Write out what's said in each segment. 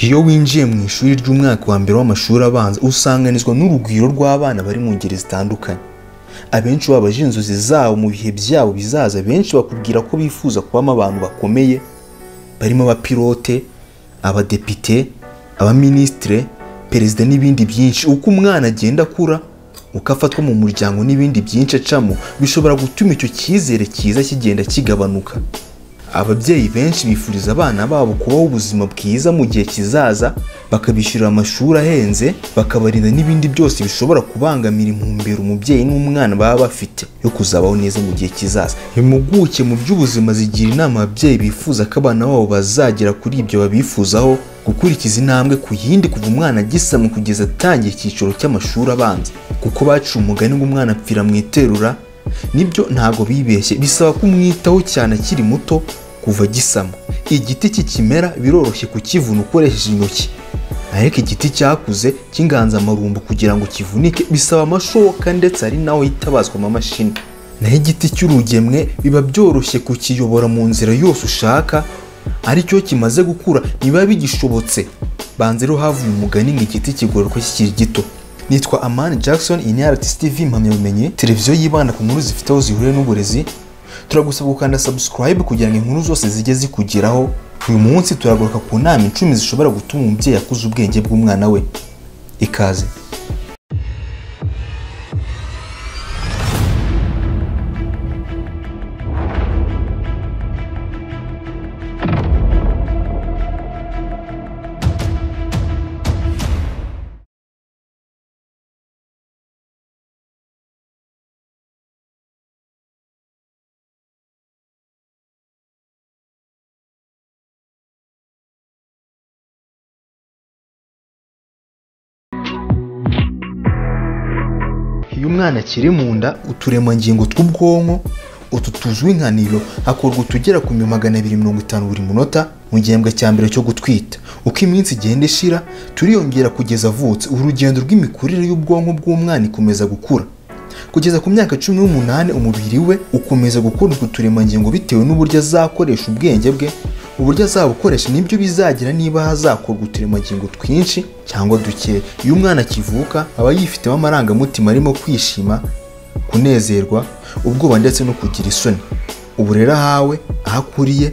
iyo winjiye mu ishuri ry'umwaka wa mbere w'amashuri abanza usanganizwa n'urugwiro rw'abana bari mu ngeri zitandukanye abenshi baba baje inzozi zabo mu bihe byabo bizaza benshi bakubwira ko bifuza kubamo abantu bakomeye barimo abapilote abadepite abaminisitire perezida n'ibindi byinshi uko umwana agenda akura uko afatwa mu muryango n'ibindi byinshi acamo bishobora gutuma icyo cyizere cyiza kigenda kigabanuka ababyeyi benshi bifuriza abana babo kubaho ubuzima bwiza mu gihe kizaza bakabishyurira amashuri ahenze bakabarinda n'ibindi byose bishobora kubangamira intumbero umubyeyi n'umwana baba bafite yo kuzabaho neza mu gihe kizaza impuguke mu by'ubuzima zigira inama ababyeyi bifuza ko abana babo bazagera kuri ibyo babifuzaho gukurikiza intambwe ku yindi kuva umwana agisamwe kugeza atangiye icyiciro cy'amashuri abanza kuko baciye umugani ngo umwana apfira mu iterura nibyo ntabwo bibeshye bisaba kumwitaho cyane akiri muto kuva gisama igiti kikimera biroroshye kukivuna ukoresheje intoki ariko igiti cyakuze cy'inganzamarumbu kugira ngo kivunike bisaba amashoka ndetse hari naho hitabazwa amamashini naho igiti cy'urugemwe biba byoroshye kukiyobora mu nzira yose ushaka aricyo kimaze gukura ntibiba bigishobotse banze rero havuye umugani ngo igiti kigororwa kikiri gito nitwa amani jackson iyi ni rts tv impamyabumenyi televiziyo yibanda ku nkuru zifite aho zihuriye n'uburezi turagusaba gukanda subscribe kugira ngo inkuru zose zijye zikugeraho uyu munsi turagaruka ku nama icumi zishobora gutuma umubyeyi akuza ubwenge bw'umwana we ikaze iyo umwana akiri mu nda uturemangingo tw'ubwonko utu tuzwi nka nilo hakorwa utugera ku mi magana abiri mirongo itanu buri munota mu gihembwe cya mbere cyo gutwita uko iminsi igenda ishira turiyongera kugeza avutse urugendo rw'imikurire y'ubwonko bw'umwana ikomeza gukura kugeza ku myaka cumi n'umunani umubiri we ukomeza gukora utwo turemangingo bitewe n'uburyo azakoresha ubwenge bwe uburyo azabukoresha nibyo bizagira niba hazakorwa uturemangingo twinshi cyangwa duke iyo umwana akivuka aba yifitemo amarangamutima arimo kwishima kunezerwa ubwoba ndetse no kugira isoni ubu rero ahawe aho akuriye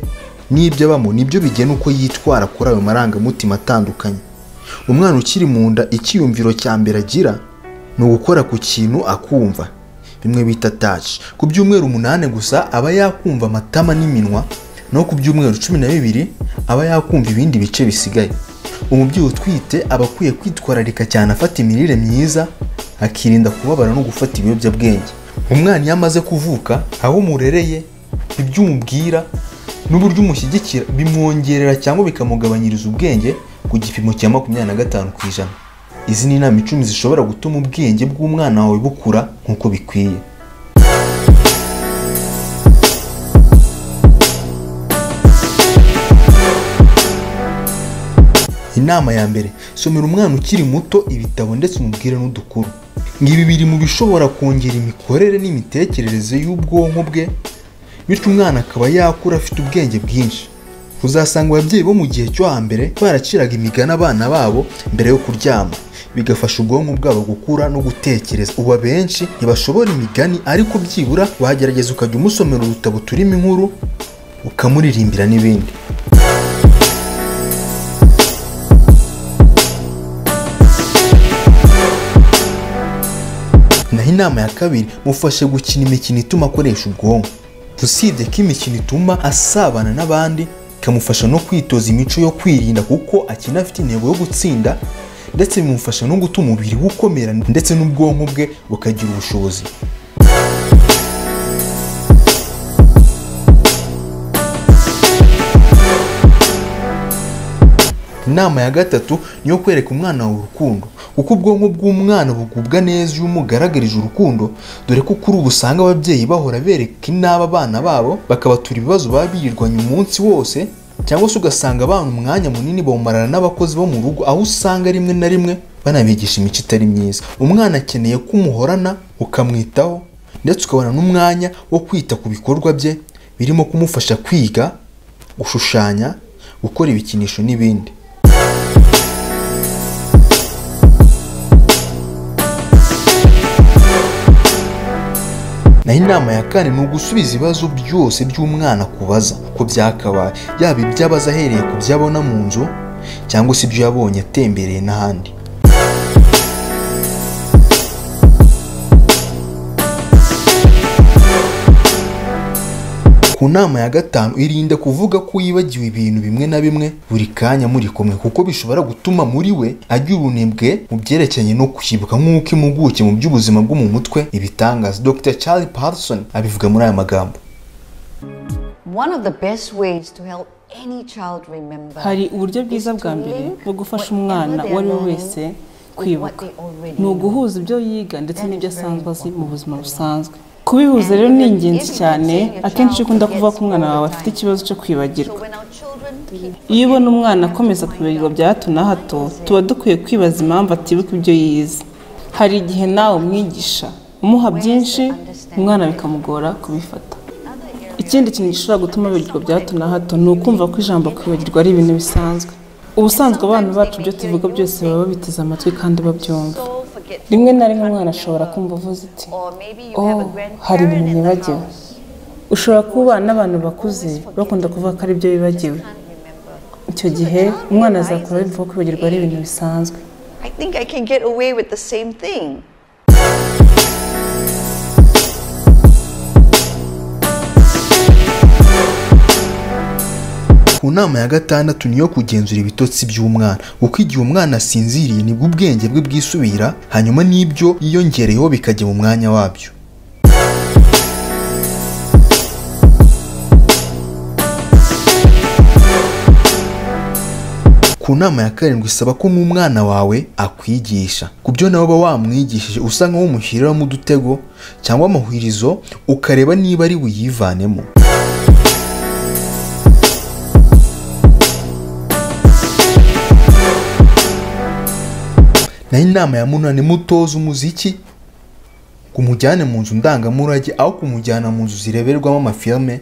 n'ibyo abamo nibyo bigena uko yitwara kuri ayo marangamutima atandukanye umwana ukiri mu nda icyiyumviro cya mbere agira ni ugukora ku kintu akumva bimwe bita taci ku byumweru umunani gusa aba yakumva amatama n'iminwa naho ku byumweru cumi na bibiri aba yakumva ibindi bice bisigaye umubyeyi utwite aba akwiye kwitwararika cyane afata imirire myiza akirinda kubabara no gufata ibiyobyabwenge umwana iyo amaze kuvuka aho umurereye ibyo umubwira n'uburyo umushyigikira bimwongerera cyangwa bikamugabanyiriza ubwenge ku gipimo cya makumyabiri na gatanu ku ijana izi ni inama icumi zishobora gutuma ubwenge bw'umwana wawe bukura nk'uko bikwiye inama ya mbere somera umwana ukiri muto ibitabo ndetse umubwire n'udukuru ngibi biri mu bishobora kongera imikorere n'imitekerereze y'ubwonko bwe bityo umwana akaba yakura afite ubwenge bwinshi uzasanga ababyeyi bo mu gihe cyo hambere baraciraga imigani abana babo mbere yo kuryama bigafasha ubwonko bwabo gukura no gutekereza ubu abenshi ntibashobora imigani ariko byibura wagerageza ukajya umusomera udutabo turimo inkuru ukamuririmbira n'ibindi naho inama ya kabiri mufashe gukina imikino ituma akoresha ubwonko usibye ko imikino ituma asabana n'abandi ikamufasha no kwitoza imico yo kwirinda kuko akina afite intego yo gutsinda ndetse bimufasha no gutuma umubiri we ukomera ndetse n'ubwonko bwe bukagira ubushobozi inama ya gatatu ni iyo kwereka umwana wawe urukundo kuko ubwonko bw'umwana bugubwa neza iyo umugaragarije urukundo dore ko kuri ubu usanga ababyeyi bahora bereka inaba abana babo bakabatura ibibazo baba birirwanya umunsi wose cyangwa se ugasanga abana umwanya munini bawumarana n'abakozi bo mu rugo aho usanga rimwe na rimwe banabigisha imico itari myiza umwana akeneye ko umuhorana ukamwitaho ndetse ukabona n'umwanya wo kwita ku bikorwa bye birimo kumufasha kwiga gushushanya gukora ibikinisho n'ibindi naho inama ya kane ni ugusubiza ibibazo byose by'umwana akubaza ko byakabaye yaba ibyo abaza ahereye ku byo abona mu nzu cyangwa se ibyo yabonye atembereye n'ahandi ku nama ya gatanu irinde kuvuga ko yibagiwe ibintu bimwe na bimwe buri kanya muri kumwe kuko bishobora gutuma muri we agira ubunebwe mu byerekeranye no kwibuka nk'uko impuguke mu by'ubuzima bwo mu mutwe ibitangaza dr charlie parson abivuga muri aya magambo One of the best ways to help any child remember hari uburyo bwiza bwa mbere bwo gufasha umwana uwo ari we wese kwibuka ni uguhuza ibyo yiga ndetse n'ibyo asanzwe azi mu buzima busanzwe kubihuza rero ni ingenzi cyane akenshi ukunda kuvuga ko umwana wawe afite ikibazo cyo kwibagirwa iyo ubona umwana akomeza kwibagirwa bya hato na hato tuba dukwiye kwibaza impamvu atibuka ibyo yize hari igihe nawe umwigisha umuha byinshi umwana bikamugora kubifata ikindi kintu gishobora gutuma abibagirwa bya hato na hato ni ukumva ko ijambo kwibagirwa ari ibintu bisanzwe ubusanzwe abana bacu ibyo tuvuga byose baba babiteze amatwi kandi babyumva rimwe na rimwe umwana ashobora kumva avuze iti oh hari ibintu nibagiwe ushobora kuba n'abantu bakuze bakunda kuvuga ko ari byo bibagiwe icyo gihe umwana azakura yumva ko kwibagirwa ari ibintu bisanzwe I think I can get away with the same thing. ku nama ya gatandatu niyo kugenzura ibitotsi by'umwana kuko igihe umwana asinziriye nibwo ubwenge bwe bwisubira hanyuma n'ibyo yiyongereyeho bikajya mu mwanya wabyo ku nama ya karindwi isaba ko nk'umwana wawe akwigisha ku byo nawe uba wamwigishije usanga wumushyiriramo udutego cyangwa amahwirizo ukareba niba ari buyivanemo naho inama ya munani mutoza umuziki kumujyane mu nzu ndangamurage aho kumujyana mu nzu zireberwamo amafilme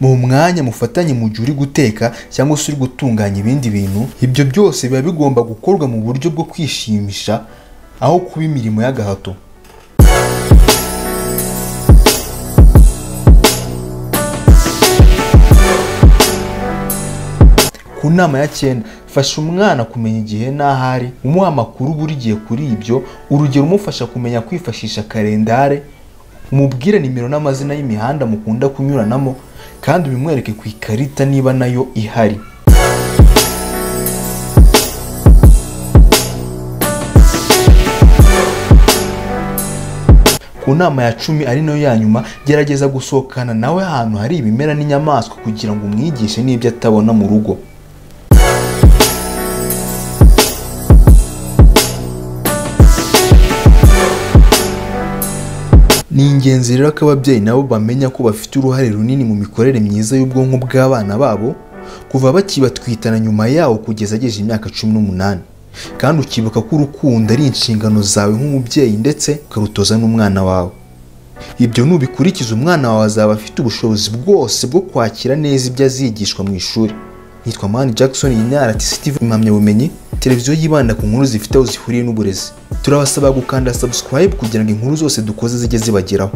mu mwanya mufatanye mu gihe uri guteka cyangwa se uri gutunganya ibindi bintu ibyo byose biba bigomba gukorwa mu buryo bwo kwishimisha aho kuba imirimo y'agahato ku nama ya cyenda fasha umwana kumenya igihe n'aho ari umuha amakuru buri gihe kuri ibyo urugero umufasha kumenya kwifashisha kalendare umubwire nimero n'amazina y'imihanda mukunda kunyuranamo kandi ubimwereke ku ikarita niba nayo ihari ku nama ya cumi ari nayo ya nyuma gerageza gusohokana nawe ahantu hari ibimera n'inyamaswa kugira ngo umwigishe n'ibyo atabona mu rugo ni ingenzi rero ko ababyeyi nabo bamenya ko bafite uruhare runini mu mikorere myiza y'ubwonko bw'abana babo kuva bakibatwitana nyuma yawo kugeza agejeje imyaka cumi n'umunani kandi ukibuka ko urukundo ari inshingano zawe nk'umubyeyi ndetse ukarutoza n'umwana wawe ibyo nubikurikiza umwana wawe azaba afite ubushobozi bwose bwo kwakira neza ibyo azigishwa mu ishuri nitwa mani jackson iyi ni rtc tv impamyabumenyi televiziyo yibanda ku nkuru zifite aho zihuriye n'uburezi turabasaba gukanda subscribe kugira ngo inkuru zose dukoze zijye zibageraho